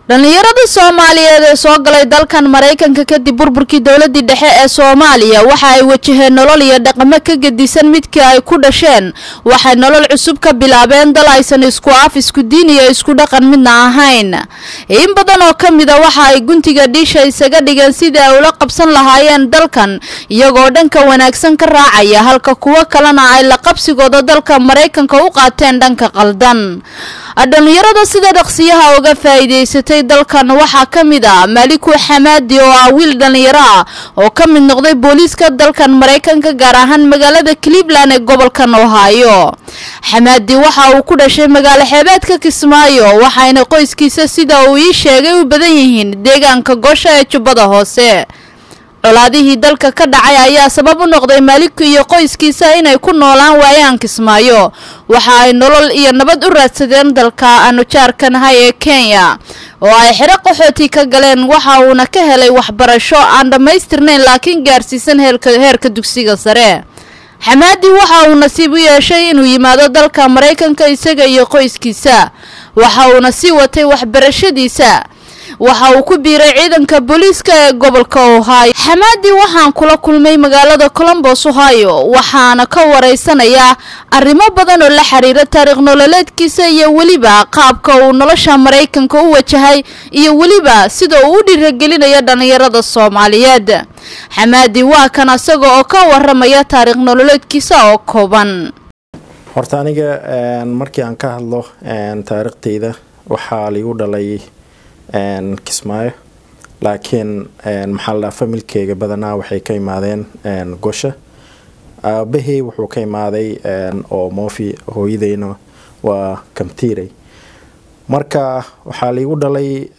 dhallinyarada soomaaliyeed ee soo galay dalkan maraykanka kadib burburkii dowladii dhexe ee soomaaliya waxa ay wajaheen nolol iyo dhaqamo ka gedisan midkii ay ku dhasheen waxay nolol cusub ka bilaabeen dal aysan isku af isku diin iyo isku dhaqan midna ahayn in badan oo ka mid a waxa ay guntiga dhiisha isaga dhigeen sidii ay ula qabsan lahaayeen dalkan iyagoo dhanka wanaagsan ka raacaya halka kuwo kalena ay la qabsigooda dalka maraykanka u qaateen dhanka qaldan dhallinyarada sida dhaqsiyaha uga faa'iidaysatay dalkan waxaa ka mid ah maliku xamaadi oo ah wiil dhallinyaro ah oo ka mid noqday booliiska dalkan maraykanka gaar ahaan magaalada cleveland ee gobolkan ohio xamaadi waxa uu ku dhashay magaalo xeebeedka kismaayo waxayna qoyskiisa sida uu ii sheegay u badan yihiin deegaanka goosha ee jubbada hoose colaadihii dalka ka dhacay ayaa sabab u noqday maaliku iyo qoyskiisa inay ku noolaan waayaan kismaayo waxa ay nolol iyo nabad u raadsadeen dalka aanu jaarkanahay ee kenya oo ay xero qaxooti ka galeen waxa uuna ka helay waxbarasho aan dhammaystirnayn laakiin gaarsiisan heerka dugsiga sare xamaadi waxa uu nasiib u yeeshay inuu yimaado dalka maraykanka isaga iyo qoyskiisa waxa uuna sii watay waxbarashadiisa waxa uu ku biiray ciidanka booliiska ee gobolka ohio xamaadi waxaan kula kulmay magaalada colombos ohio waxaana ka waraysanayaa arrimo badan oo la xiriira taariikh nololeedkiisa iyo weliba qaabka uu nolosha maraykanka u wajahay iyo weliba sida uu u dhiiragelinayo dhallinyarada soomaaliyeed xamaadi waa kan isaga oo ka waramaya taariikh nololeedkiisa oo kooban horta aniga markii aan ka hadlo taariikhteyda waxaa liigu dhalay kismaayo laakiin maxaa la dhaha familkeyga badanaa waxay ka imaadeen gosha aabahey wuxuu ka imaaday oo moofi hooyadeyna waa kamtiirey marka waxaa liigu dhalay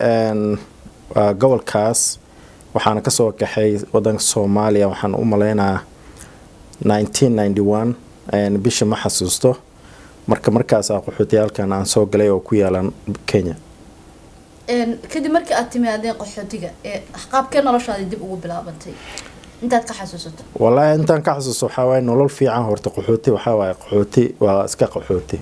gobolkaas waxaana kasoo kaxay wadanka soomaaliya waxaan u maleynaa bisha ma xasuusto marka markaasa qaxootiyaalkan aan soo galay oo ku yaalan kenya kadib markii aad timaadeen qaxootiga ee qaabkee noloshaadi dib ugu bilaabantay intaad ka xasuusato wallaahi intaan ka xasuusto waxaa waaye nolol fiican horta qaxooti waxaa waaye qaxooti waa iska qaxooti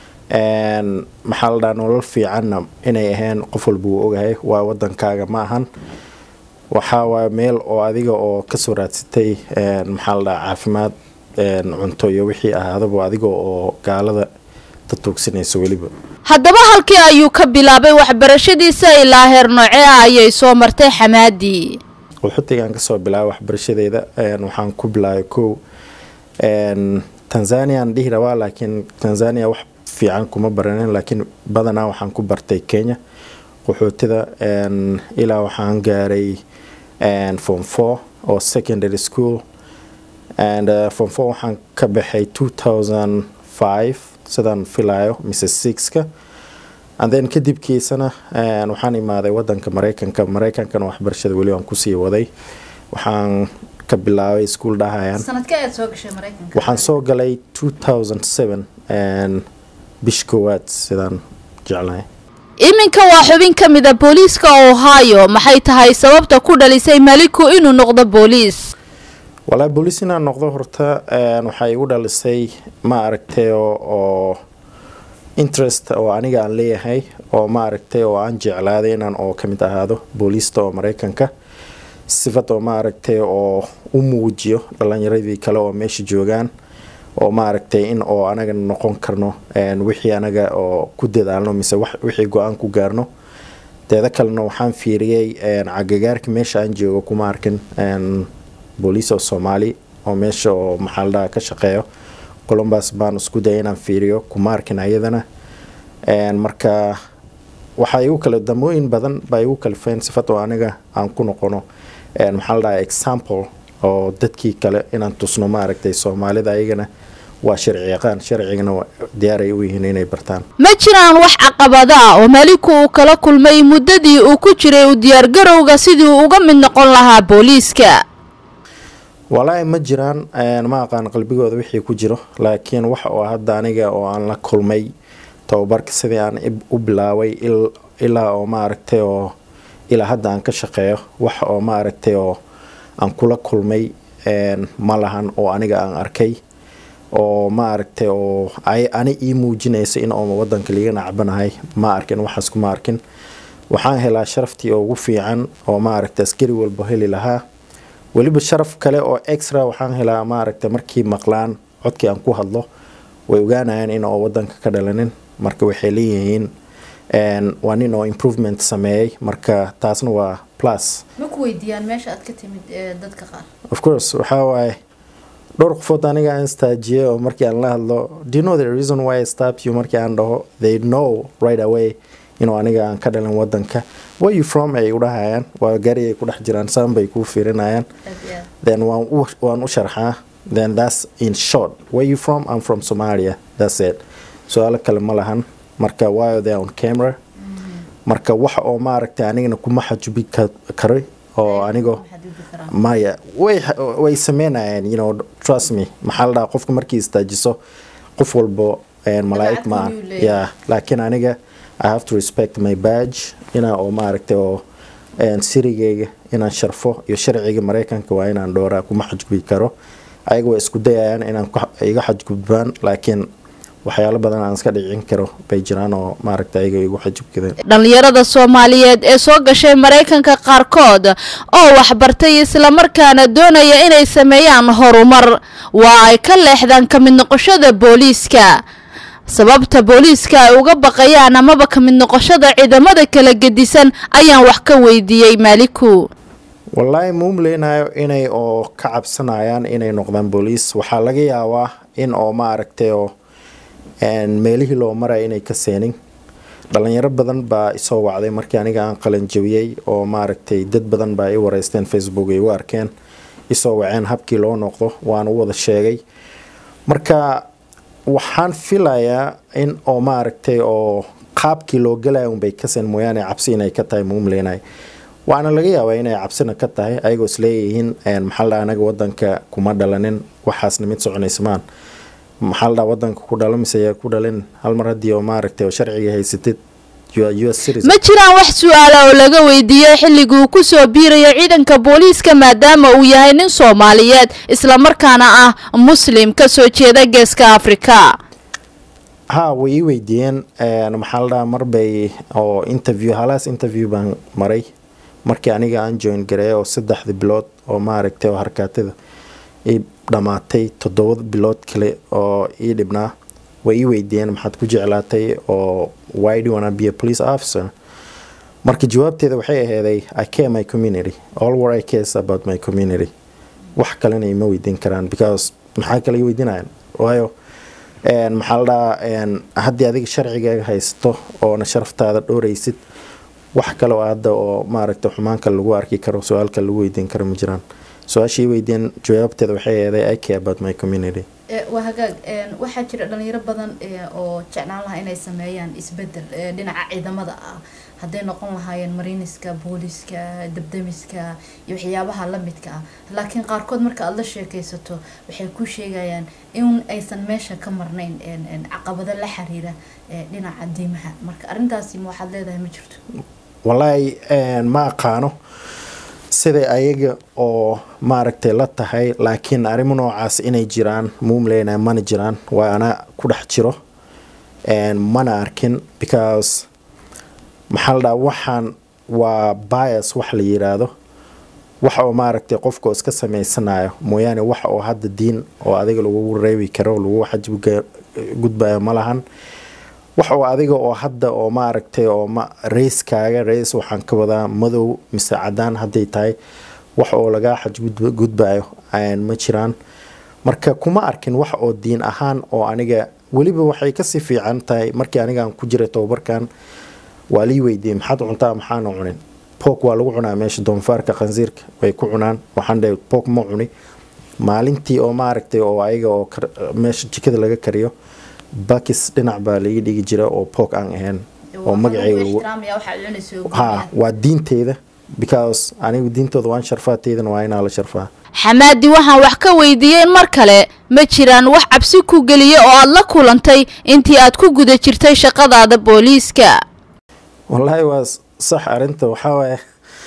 maxaa la dhaha nolol fiicanna inay ahayn qof walba wuu ogahay waa wadankaaga ma ahan waxaa waaye meel oo adiga oo kasoo raadsatay maxaa la dhaha caafimaad cunto iyo wixii ahaadaba adiga oo gaalada tatuugsanayso weliba haddaba halkii ayuu ka bilaabay waxbarashadiisa ilaa heer noocee ah ayay soo martay xamaadi qaxootigaan kasoo bilaabay waxbarashadeeda waxaan ku bilaabay kow tanzaniaan dhihi rabaa laakiin tanzania wax fiican kuma baranin laakiin badanaa waxaan ku bartay kenya qaxootida ilaa waxaan gaaray form four oo secondary school and form four waxaan ka baxay two thousand five sidaan filayo mise sixka and then kadibkiisana waxaan imaaday wadanka maraykanka maraykankana waxbarashada weli aan kusii waday waxaan ka bilaabay ischool dhahayaan waxaan soo galay two thousand seven bish koowaad sidaan jeclahay iminka waa xubin ka mid a booliiska ohio maxay tahay sababta ku dhalisay maliku inuu noqdo booliis walaa booliis inaan noqdo horta waxay igu dhalisay ma aragtay oo interest oo aniga aan leeyahay oo ma aragtay oo aan jeclaaday inaan oo kamid ahaado booliista oo maraykanka sifad oo ma aragtay oo u muujiyo dhalinyaradii kale oo meesha joogaan oo ma aragtay in oo anaga noqon karno wixii anaga oo ku dadaalno mise wixii go-aan ku gaarno teeda kalena waxaan fiiriyey cagagaarka meesha aan joogo kuma arkin booliis oo soomaali oo meesha oo maxaaladaha ka shaqeeyo colombus baan isku daya inaan fiiriyo kuma arkin ayadana marka waxaa igu kale damooyin badan baa igu kalifeen sifad oo aniga aan ku noqono maxaa la dhaha example oo dadkii kale inaan tusno ma aragtay soomaalida ayagana waa sharci yaqaan sharcigana diyaaray u yihiin inay bartaan ma jiraan wax caqabada ah oo maliku uu kala kulmay muddadii uu ku jiray u diyaargarowga sidii uu uga mid noqon lahaa booliiska walaahi ma jiraan ma aqaan qalbigooda wixii ku jiro laakiin wax oo hadda aniga oo aan la kulmay tababarka sidii aan u bilaabay ilaa oo ma aragtay oo ilaa hadda aan ka shaqeeyo wax oo ma aragtay oo aan kula kulmay ma lahan oo aniga aan arkay oo ma aragtay oo ani ii muujinaysa in oo wadanka liiga nacbanahay ma arkin waxaas kuma arkin waxaan helaa sharaftii ugu fiican oo maaragta askari walba heli lahaa weliba sharaf kale oo extra waxaan helaa maaragta markii maqlaan codkii aan ku hadlo way ogaanayaan in oo wadanka ka dhalanin marka waxay leeyihiin waa nin oo improvement sameeyey marka taasna waa plus ma ku weydiiyaan meesha aad ka timid dadka qaar of course waxaa waaye dhowr qofood aniga aan istaajiyey oo markii aan la hadlo do you know the reason why I stopped you markii aan dhaho they know right away inuu aniga aan ka dhalin wadanka where you from ay udhahayaan waa gari ay ku dhex jiraan saan bay kuu fiirinayaan then waan u waan u sharxaa then that's in short where you from I'm from Somalia that's it su-aalo kale ma lahan marka why they on camera marka wax oo maaragtay anigana kuma xajubi karo oo anigoo maya way way sameynayeen you know trust me maxaa la dhaha qofka markii istaajiso qof walbo malaa'ig maan yeah laakiin aniga I have to respect my badge inaa oo maaragtay oo sirigeyga inaan sharfo iyo sharciga mareykanka waa inaan dhowraa kuma xajgubi karo ayaga waa isku dayayaan inaan iga xajgudbaan laakiin waxyaalo badan aan iska dhicin karo bay jiraan oo maaragta ayaga igu xajubkadeen dhallinyarada soomaaliyeed ee soo gashay maraykanka qaarkood oo waxbartay islamarkaana doonaya inay sameeyaan horumar waa ay ka leexdaan ka mid noqoshada booliiska sababta booliiska ay uga baqayaan amaba ka mid noqoshada ciidamada kala gedisan ayaan wax ka weydiiyey maaliku wallaahi ma umleynayo inay oo ka cabsanayaan inay noqdaan booliis waxaa laga yaabaa in oo maaragtay oo meelihii loo maraya inay ka seenin dhalinyaro badan baa isoo wacday markii aniga aan qalan jabiyey oo maaragtay dad badan baa i wareysteen facebook ay u arkeen isoo waceen habkii loo noqdo waan u wada sheegay marka waxaan filayaa in oo maaragtay oo qaabkii loo galaya unbay ka seen mooyaane cabsi inay ka tahay ma umleynay waana laga yaabaa inay cabsina ka tahay ayagoo isleeyihiin maxaa la anaga wadanka kuma dhalanin waxaasna mid soconaysamaan maxaa la dhaha wadanka ku dhalo mise yaa ku dhalin hal mar haddii oo maaragtay oo sharciga haysatid ma jiraan wax su-aala oo laga weydiiyey xilligii uu kusoo biirayo ciidanka booliiska maadaama uu yahay nin soomaaliyeed islamarkaana ah muslim kasoo jeeda geeska afrika ha way ii weydiiyeen maxaa la dhaha marbay oo interview halaas interview baan maray markii aniga aan join gareey oo saddexda bilood oo maaragtay oo harkaatada ii dhammaatay toddoba bilood kale oo ii dhibnaa way ii weydiiyeen maxaad ku jeclaatay oo why do you wanna be a police officer marka jawaabteeda waxay aheeday i care my community all what i care is about my community wax kalena ima weydiin karaan because maxaa kale ii weydiinayaan waayo maxaa la dhahaa haddii adiga sharcigaaga haysato oona sharaftaada dhowraysid wax kale oo hadda oo maaragta xumaanka lagu arki karo su-aalka lagu weydiin karo ma jiraan su-aashii weydiin jawaabteeda waxay aheeday i care about my community waa hagaag waxaa jira dhalinyaro badan oo jeclaan lahaa inay sameeyaan isbedel dhinaca ciidamada ah hadday noqon lahaayeen mariiniska booliska dabdamiska iyo waxyaabaha lamidka ah laakiin qaarkood marka aada la sheekaysato waxay ku sheegayaan in aysan meesha ka marnayn caqabado la xiriira dhinaca diimaha marka arrintaasi ma waxaad leedahay ma jirto wallaahi ma aqaano siday ayaga oo maaragtay la tahay laakiin arrimo noocaas inay jiraan muumleyna mana jiraan waa ana ku dhex jiro mana arkin because maxaa la dhaha waxaan waa bias wax la yiraahdo wax oo maaragtay qofka oo iska samaysanayo mooyaane wax oo hadda diin oo adiga lagu reebi karo lagu xajgudbayo ma lahan wax oo adiga oo hadda oo maaragtay oo rayskaaga rays waxaan ka wadaa madow mise cadaan hadday tahay wax oo lagaa xajgudbayo ma jiraan marka kuma arkin wax oo diin ahaan oo aniga weliba waxay kasii fiican tahay markii anigaan ku jiray tobabarkan waa lii weydiiyey maxaad cuntaa maxaana cunin boog waa lagu cunaa meesha doonfaarka khansiirka way ku cunaan waxaan dhahay boog ma cuni maalintii oo maaragtay oo ayaga oo meesha jikada laga kariyo bakis dhinac baa laga dhigi jira oo boog aan ahayn oo magaceyha waa diinteeda because anigu diintooda waan sharfaa teydana waa inaa la sharfaa xamaadi waxaan wax ka weydiiyey mar kale ma jiraan wax cabsi ku geliya oo aada la kulantay intii aad ku guda jirtay shaqadaada booliiska wallaahi waa sax arinta waxaa waaye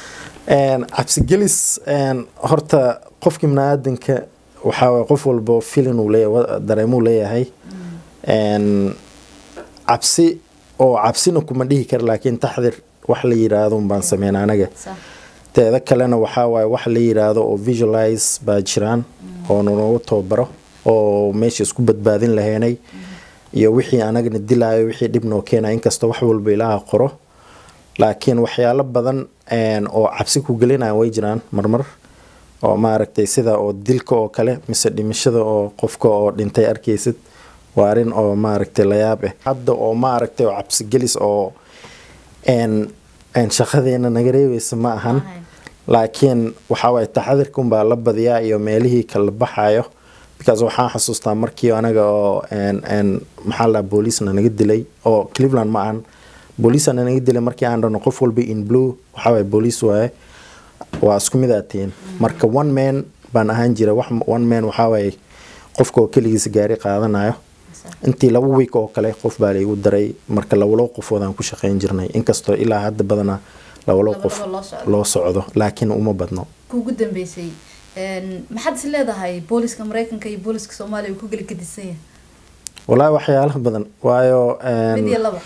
cabsigelis horta qofkii bini-aadanka waxaa waye qof walbo filin uu leeya dareemuu leeyahay cabsi oo cabsina kuma dhihi kara laakiin taxdir wax la yiraahdo baan sameynaa anaga sax teeda kalena waxaa waaye wax la yiraahdo oo visualize baa jiraan oo nanagu tababaro oo meesha isku badbaadin lahaynay iyo wixii anagana dilaayo wixii dhib noo keenaya inkastoo wax walba ilaaha qoro laakiin waxyaalo badan een, oo cabsi ku gelinaya way jiraan marmar oo maaragtay sida oo dilka oo kale mise dhimashada oo qofka oo dhintay arkaysid waa arrin oo maaragtay layaab ah hadda oo maaragtay oo cabsigelis oo een een shaqadeena naga reebeysa ma ahan Ma ahayn. laakiin waxaa waaye taxadirka unbaa la badiyaa iyo meelihii kala baxayo because waxaan xasuustaa markii anaga oo een een maxaa la booliisna naga dilay oo cleveland ma ahan booliisna naga dilay markii aan dhano qof walba in blue waxaa waaye booliis waaye waa isku mid aatiin marka one man baan ahaan jira wax one man waxaa waaye qofka oo keligiisa gaari qaadanayo sax intii laba week oo kale qof baa laygu daray marka lawalo qofoodaan ku shaqayn jirnay inkastoo ilaa hadda badana lawalo Laba qof laba loo socdo. loo socdo laakiin uma badno kuugu dambeysay een, maxaad is leedahay booliska mareykanka iyo booliska soomaaliya uu ku geli gedisan yahay walaahi waxyaalo badan waayo een, mid iyo laba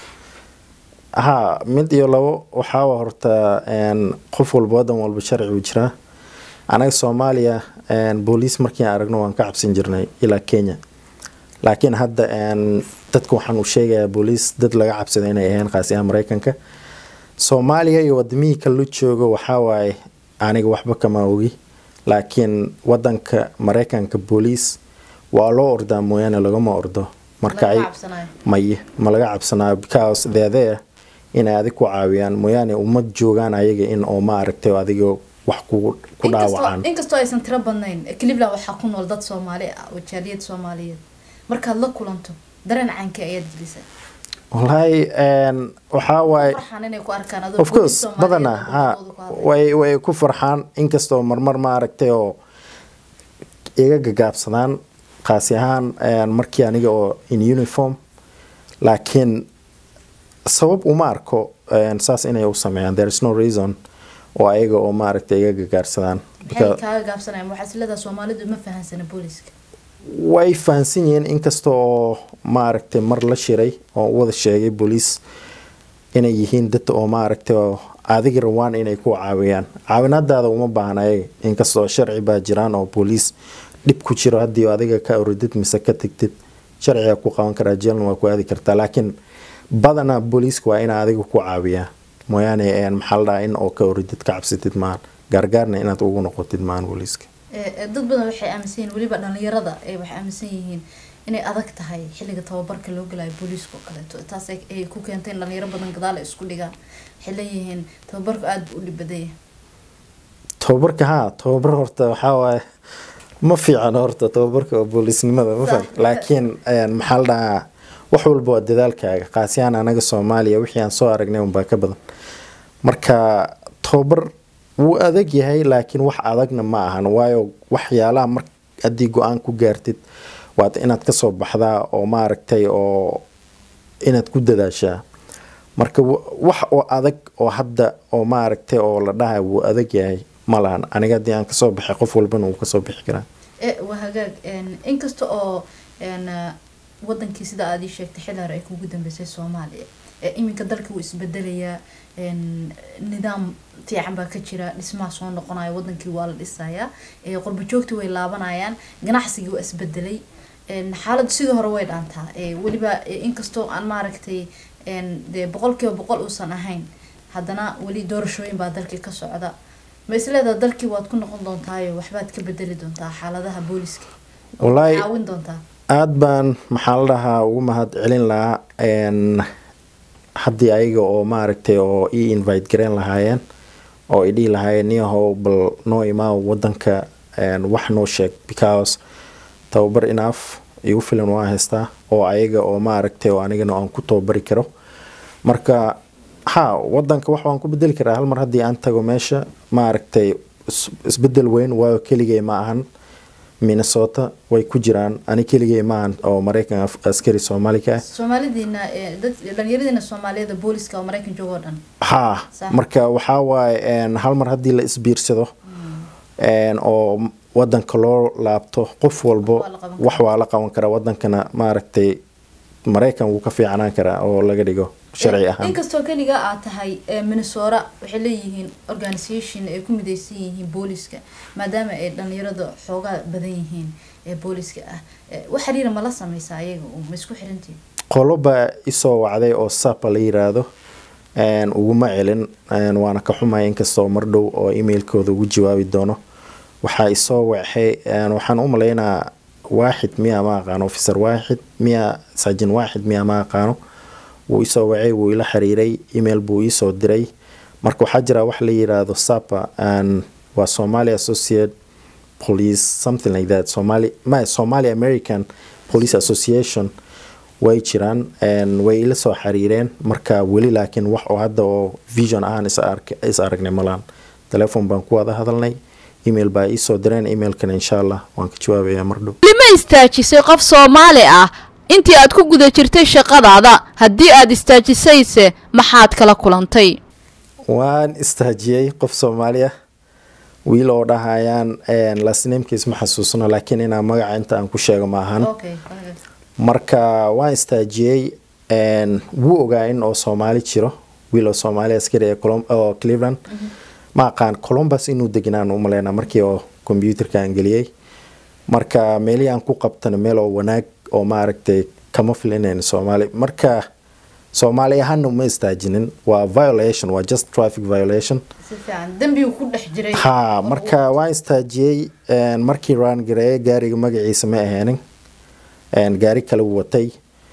haa mid iyo labo waxaa horta een, qof walba wadan walba sharci uu jiraa anaga soomaaliya een, booliis markii aan aragno waan ka cabsan jirnay ilaa kenya laakiin hadda een, dadka waxaan u sheegayaa booliis dad laga cabsada inay ahayn qaasi ahaan mareykanka soomaaliya iyo wadamihii kale la joogo waxaa waaye aniga waxba kama ogi laakiin wadanka mareykanka booliis waa loo ordaa mooyaane lagama ordo marka Lagama ay cabsanayo. maye ma laga cabsanaayo because they're there inay adig ku caawiyaan mooyaane uma joogaan ayaga in oo maaragtay adiga wax ku ku dhaawacaan inkastoo inkastoo aysan tiro badnayn cleveland waxaa ku nool dad soomaali ah oo jaaliyad soomaaliyeed markaad la kulanto dareen caankee ayaad gelisay wallaahi een, waxaa waaye farxaan inay ku arkaan adoo of booliis course Soomaaliyeed badana oo ha dadkooda ku hadlaya. way way ku farxaan inkastoo marmar maaragtay oo iga gagaabsadaan qaasi ahaan een, markii aniga oo in uniform laakiin sabab uma arko een, saas inay u sameeyaan there is no reason oo ayaga oo maaragtay iga gagaarsadaan maxay kaaga gaabsanayaan waxaa is leedahay soomaalidu ma fahansana booliska way fahansan yihiin inkasta oo maaragtay mar la shiray oo u wada sheegay booliis inay yihiin dad oo maaragtay oo adiga rawaan inay ku caawiyaan caawinadaada uma baahna ayaga inkastoo sharci baa jiraan oo booliis dhib ku jiro haddii adiga ka orodid mise ka tegtid sharciga ku qaban karaa jeelna waa ku aadi kartaa laakiin badanaa booliiska waa ina adiga ku caawiyaa mooyaane een, maxaa la dhahaa in oo ka orodid ka cabsatid maahan gaargaarna inaad ugu noqotid maahan booliiska Ee, ee, dad badan waxay aaminsan yihiin weliba dhalinyarada ee waxay aaminsan yihiin inay adag tahay xilliga tababarka loo galayo booliiska oo kaleeto taas ay ay ku keentay in dhalinyaro badan gadaal ay isku dhigaan waxay leeyihiin tababarku aada buu u dhib badan yahay tababarka haa tababar horta waxaa waaye ma fiican horta tababarka oo booliisnimada ma fahant laakiin een, maxaa la dhahaa wax walba waa dadaalkaaga qaasiyaan anaga soomaaliya wixii aan soo aragnay unbaa ka badan marka tababar wuu adag yahay laakiin wax adagna ma ahan waayo waxyaalaha mar haddii go-aan ku gaartid waad inaad kasoo baxdaa oo maaragtay oo inaad ku dadaashaa marka wa- wax oo adag oo hadda oo maaragtay oo la dhahay wuu adag yahay ma lahan aniga haddii aan kasoo baxay qof walbana wuu kasoo bixi karaa ee waa hagaag een, inkasta oo een, ah, wadankii sida aad ii sheegtay xilli hore ay kugu dambeysay soomaaliya ee iminka dalka wuu isbedelayaa een, nidaam fiican baa ka jira dhismaha soo noqonaya wadankii waa la dhisayaa ee qurbo joogtii way laabanayaan ganacsigii waa isbedelay een, xaaladdu sidii hore way dhaantaa ee weliba ee, inkastoo aan maaragtay een, dee boqolkiiba boqol uusan ahayn haddana weli doorashooyin baa dalkii ka socda ma isleedaha dalkii waad ku noqon doontaayo waxbaad ka bedeli doontaa xaaladaha booliska oo Wallaahi- caawin doontaa aada baan maxaa la dhahaa ugu mahad celin lahaa een, haddii ayaga oo maaragtay oo ii invite gareyn lahaayeen oo i dhihi lahaayeen niyahow bal noo imaa wadanka een, wax noo sheeg because tababar inaaf igu filan waa haystaa oo ayaga oo maaragtay oo anigana aan ku tababari karo marka ha wadanka wax waan ku bedeli karaa hal mar haddii aan tago meesha maaragtay is- isbedel weyn waayo keligay ma ahan minnesota way ku jiraan ani keligay ma ahan oo maraykan af- askari soomaali ka ah soomaalidiina ee, dad dhalinyaradiina soomaaliyeed booliska oo maraykan jooga oo dhan ha Sax. marka waxaa waaye een, hal mar haddii la isbiirsado een, oo wadanka loo laabto qof walbo Waa la qaban wax waa la qaban karaa wadankana maaragtay maraykan wuu ka fiicnaan karaa oo laga dhigo sharci ahaan inkastoo keliga aad tahay minnesota waxay leeyihiin organisation ay ku midaysan yihiin booliska maadaama ay dhalinyarada xoogaa badan yihiin ee booliska ah wax xiriira ma la sameysaa ayaga ma isku xirantiin qolo baa isoo wacday oo sapa la yiraahdo uguma celin waana ka xumaya inkastoo mar dhow oo emailkooda ugu jawaabi doono waxaa isoo waxay waxaan u malaynaa waaxid miya ma aqaano officer waaxid miya saajin waaxid miya ma aqaano wuu isoo wacay wuu ila xiriiray email buu iisoo diray marka waxaa jira wax la yiraahdo sapa waa somali associate police something like that somali ma somali american police association way jiraan way ila soo xiriireen marka weli laakiin wax oo hadda oo vision ahaan is aragnay malaan telefon baan ku wada hadalnay email baa iisoo direen emailkana insha allah waan ka jawaabayaa mardhow lima istaajisay qof soomaali ah intii aad ku guda jirtay shaqadaada haddii aad istaajisayse maxaad kala kulantay waan istaajiyey qof soomaali ah wiil oo dhahayaan lasnamkiis ma xasuusno laakiin inaa magaca inta aan ku sheego ma ahan marka waan istaajiyey wuu ogaa in oo soomaali jiro wiil oo soomaali askari ee oo cleveland ma aqaan colombus inuu degnaan umaleyna markii oo combyuterka aan geliyey marka meelihii aan ku qabtana meel oo wanaag oo maaragtay kama filinayn soomaali marka soomaali ahaana uma istaajinin waa violation waa just traffic violation ha marka waan istaajiyey markii raan gareeye gaariga magaciisa ma aheenin gaari kale watay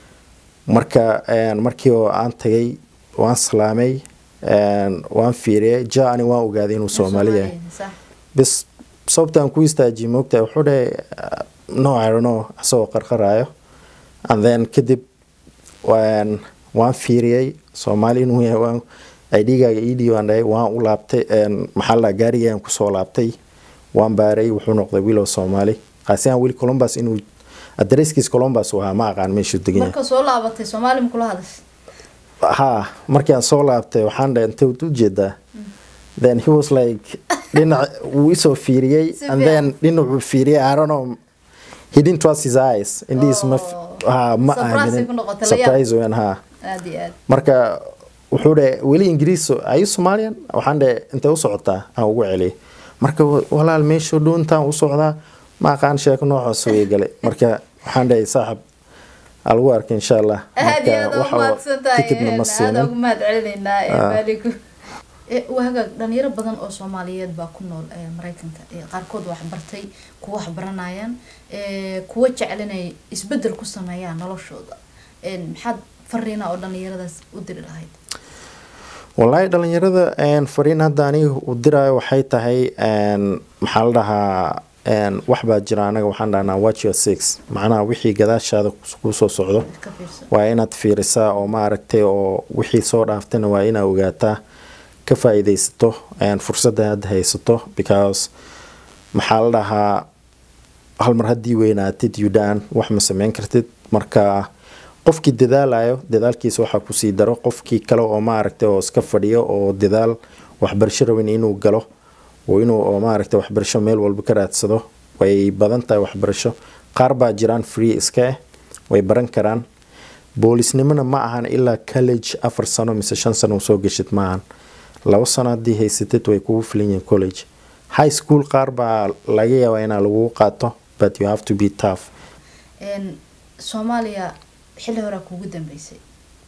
marka markii oo aan tagay waan salaamay waan fiiriyay ja ani waan ogaaday inuu soomaali yahay bis sababta aan ku istaajiyay moogtahay wuxuu dhahay no i don't know asagoo qarqaraayo and then kadib waan fiiriyey soomaali inuu yahay waan idhigaaga idhi waan dhahay waan u laabtay maxaa la gaarigaan kusoo laabtay waan baaray wuxuu noqday wiilow soomaali qaasi aan weli columbus inuu adreskiis columbus uu ahaa ma aqaan meeshuu degan yahay marka soo laabatay soomaali ma kula hadashay ha markii aan soo laabtay waxaan dhahay intee u jeedaa then he was like dhinac wuu isoo fiiriyey and then dhinacuu fiiriyey i don't know he didn't trust his eyes indhihiis ma ha ma aaminin surprise weyn ha marka wuxuu dhahay weli ingiriis ayu somalian waxaan dhahay intee u socotaa aan ugu celiyay marka walaal meeshuu dhow intaan u socdaa ma aqaan sheeko noocaas way galay marka waxaan dhahay saaxib alagu arka insha allah tikidna ma siinin wahagaag dhalinyaro badan oo soomaaliyeed baa ku nool mareykanka qaarkood waxbartay kuwa waxbaranayaan kuwa jecel inay isbedel ku sameeyaan noloshooda maxaad fariina oo dhalinyaradaas u diri lahayd wallaahi dhalinyarada fariin hadda aniga u diraayo waxay tahay maxaa la dhahaa wax baa jira anaga waxaan dhahnaa watch your six macnaha wixii gadaashaada kusoo socdo waa inaad fiirisaa oo maaragtay oo wixii soo dhaaftayna waa inaad ogaataa ka faa-iideysato fursadda aad haysato because maxaa la dhahaa hal mar haddii weynaatid yudan wax ma sameyn kartid marka qofkii dadaalayo dadaalkiisa waxaa kusii daro qofkii kale oo maaragtay oo iska fadhiyo oo dadaal waxbarasho rabin inuu galo oo inuu oo maaragtay waxbarasho meel walba ka raadsado way badan tahay waxbarasho qaar baa jiraan free iska ah way baran karaan boolisnimona ma ahan ilaa college afar sano mise shan sano u soo geshid ma ahan labo sano haddii haysatid way kugu filan yihiin college high school qaar baa laga yaabaa inaa lagugu qaato but you have to be tough soomaaliya xilli horaa kuugu dambeysay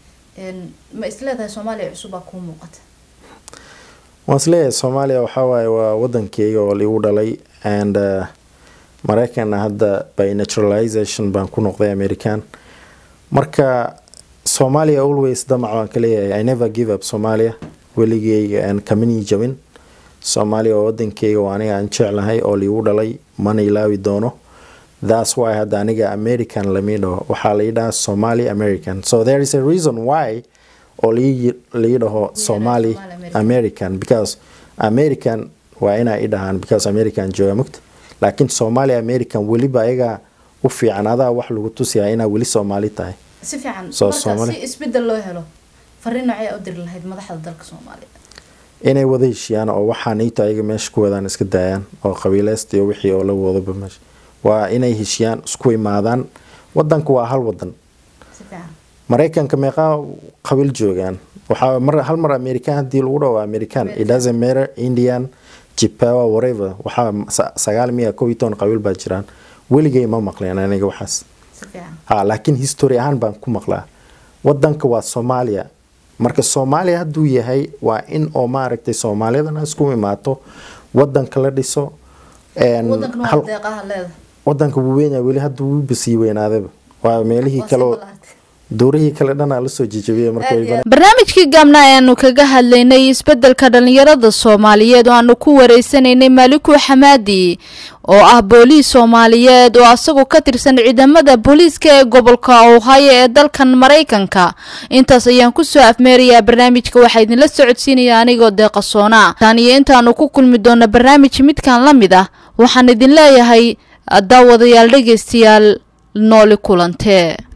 ma isleedahay soomaaliya cusubaa kuu muuqata waan isleeyahay soomaaliya waxaa waaye waa wadankeyga oo liigu dhalay and mareykanna hadda by naturalization baan ku noqday american marka soomaaliya always damac baan ka leeyahay i never give up soomaaliya weligeyga kamanii jabin soomaaliya waa wadankeyga oo aniga aan jeclahay oo liigu dhalay mana ilaawi doono thats why hadda aniga american lamii dhaho waxaa lai dhahaa somali american so there is a reason why oo lii dhaho somali american because american waa inaa i dhahaan because american jooga mugta laakiin somali american weliba ayagaa u fiican adaa wax lagu tusiyaa inaa weli soomaali tahay si fiican marka si isbedel loo helo fariin noocyaa u diri lahayd madaxda dalka soomaaliya inay wada heshiiyaan oo waxaa niito ayaga meesha ku wadaan iska daayaan oo qabiileysta iyo wixii oo la wadaba meesha waa inay heshiiyaan isku imaadaan wadanku waa hal wadan maraykanka meeqaa qabiil joogaan waxaa mar hal mar american haddii lagu dhaho american it doesn't matter indian jipawa whatever waxaa sagaal miya kow iyo toban qabiil baa jiraan weligay ma maqleen aniga waxaas ha laakiin history ahaan baan ku maqlaa wadanka waa soomaaliya marka soomaaliya hadduu yahay waa in oo maaragtay soomaaliyadana isku imaato wadanka la dhiso wadanka wuu weynyaa weli hadda wuu basii weynaadaba waa meelihii kaleo dowrihii kale dhanaa lasoo jijabiyay barnaamijkii gaabna ayaanu kaga hadlaynay isbedelka dhalinyarada soomaaliyeed oo aanu ku wareysanaynay maaliku xamaadi oo ah booliis soomaaliyeed oo asagu ka tirsan ciidamada booliiska ee gobolka ohio ee dalkan maraykanka intaas ayaan kusoo afmeerayaa barnaamijka waxaa idinla socodsiinaya anigoo deeqasoona tan iyo intaanu ku kulmi doona barnaamij midkan la mid ah waxaan idin leeyahay daawadayaal dhegeystayaal nooli kulantee